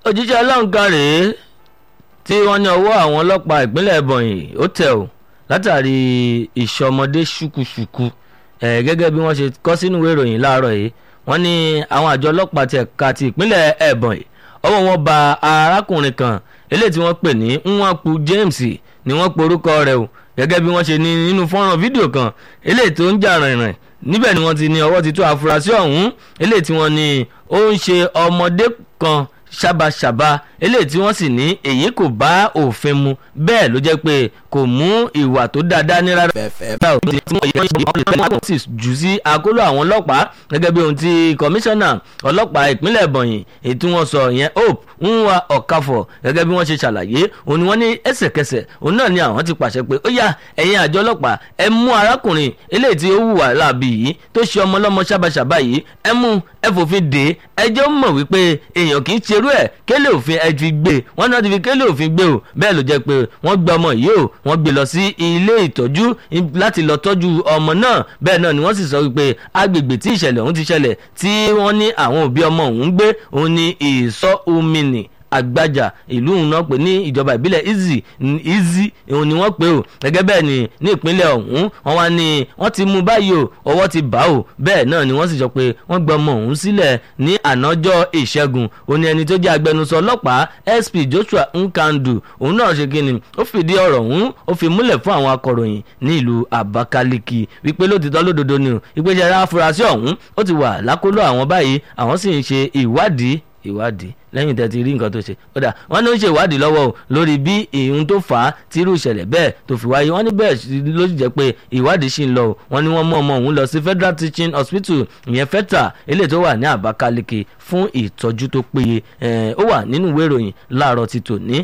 òjíṣẹ́ ọlọ́run kan rèé tí wọ́n ní ọwọ́ àwọn ọlọ́pàá ìpínlẹ̀ Ebonyi ó tẹ̀ ọ́ látàrí ìṣọmọdé ṣùkúṣùkú ẹ̀ gẹ́gẹ́ bí wọ́n ṣe kọ́ sínú ìwé ìròyìn láàárọ̀ yìí wọ́n ní àwọn àjọ ọlọ́pàá ti ẹ̀ka ti ìpínlẹ̀ Ebonyi ọwọ́ wọn ba arákùnrin kan eléyìí tí wọ́n pè ní Nwankpu James ni wọ́n porúkọ rẹ̀ o gẹ́gẹ́ bí wọ́n ṣe ní nínú fọ́nrán fídíò kan eléyìí tó ń jà rìnrìn níbẹ̀ ni wọ́n ti ní ọwọ́ ti tó àfúrásì ọ̀hún eléyìí tí wọ́n ní ó ń ṣe ọmọdé kan ṣàbàṣàbà eléyìí tí wọ́n sì ní èyí kò bá òfin mu bẹ́ẹ̀ ló jẹ́ pé kò mú ìwà tó dáadáa ní rárá. wọ́n sì jù sí àkóló àwọn ọlọ́pàá gẹ́gẹ́ bí ohun tí kọmíṣánná ọlọ́pàá ìpínlẹ̀ Ebonyi èyí tí wọ́n sọ ìyẹn Hope Nwa Okafor gẹ́gẹ́ bí wọ́n ṣe ṣàlàyé òun ni wọ́n ní ẹsẹ̀kẹsẹ̀ òun náà ni àwọn ti pàṣẹ pé ó yá ẹ̀yin àjọ ọlọ́pàá ẹ mú arákùnrin eléyìí tí ó hùwà láàbì yìí tó ṣe ọmọ ọlọ́mọ ṣàbàṣàbà yìí ẹ mú ẹ fòfin dè é ẹ jẹ́ ó mọ̀ wípé èèyàn kì í ṣerú ẹ̀ kélé òfin ẹ fi gbé wọ́n náà ti fi kélé òfin gbé o bẹ́ẹ̀ ló jẹ́ pé wọ́n gbé ọmọ yìí o wọ́n gbé lọ sí ilé ìtọ́jú láti lọ tọ́jú ọmọ náà bẹ́ẹ̀ náà ni wọ́n sì sọ wípé agbègbè tí ìṣẹ̀lẹ̀ ọ̀hún ti ṣẹlẹ̀ tí wọ́n ní àwọn òbí ọmọ ọ̀hún gbé òun ní ìsọ omini àgbàjà ìlú náà pè ní ìjọba ìbílẹ̀ Izzi Izzi òun ni wọ́n pè ó gẹ́gẹ́ bẹ́ẹ̀ ni ní ìpínlẹ̀ ọ̀hún wọ́n wá ní wọ́n ti mú báyìí o ọwọ́ ti bá o bẹ́ẹ̀ náà ni wọ́n sì sọ pé wọ́n gbọ́ ọmọ ọ̀hún sílẹ̀ ní ànájọ́ ìṣẹ́gun òun ni ẹni tó jẹ́ agbẹnusọ ọlọ́pàá SP Joshua Nkandu òun náà ṣe kíni ó fìdí ọ̀rọ̀ ọ̀hún ó fi múlẹ̀ fún àwọn akọ̀ròyìn ní ìlú Abakaliki wípé lótìtọ́ lódodo ni o ìpèsè afurasí ọ̀hún ó ti wà lákòlò àwọn báyìí àwọn sì ń ṣe ìwádìí ìwádìí lẹ́yìn tẹ́ ti rí nǹkan tó ṣe ó dà wọ́n ní ó ṣe ìwádìí lọ́wọ́ o lórí bí ìhun tó fà á tí irú ìṣẹ̀lẹ̀ bẹ́ẹ̀ tó fi wáyé wọ́n ní bẹ́ẹ̀ ló sì jẹ́ pé ìwádìí ṣì ń lọ o wọ́n ní wọ́n mú ọmọ òun lọ sí Federal Teaching Hospital ìyẹn FETA eléyìí tó wà ní Abakaliki fún ìtọ́jú tó péye ó wà nínú ìwé ìròyìn láàárọ̀ ti tòní